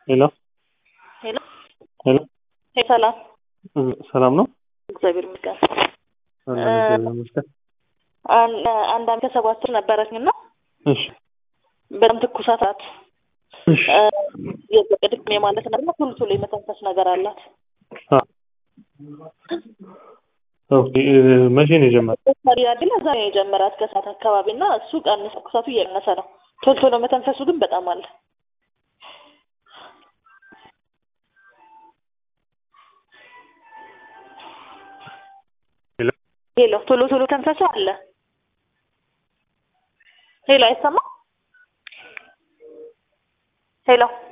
ሄሎ ሄሎ ሄሎ ሄ ሰላም ሰላም ነው? እግዚአብሔር ይመስገን። አለን እግዚአብሔር ይመስገን። አን- አንድ አመት ከሰባት ወር ነበረችኝ እና እሺ በጣም ትኩሳት ናት። እሺ የቅድም የማለት ነገር ቶሎ ቶሎ የመተንፈስ ነገር አላት። አ ኦኬ እ፣ መቼ ነው የጀመረው? ያድል እዛ ነው የጀመራት ከሰዓት አካባቢ እና እሱ ቀንስ ትኩሳቱ እየቀነሰ ነው። ቶሎ ቶሎ መተንፈሱ ግን በጣም አለ። ሄሎ ሄሎ ቶሎ ቶሎ ተንፈሱ አለ። ሄሎ አይሰማም? ሄሎ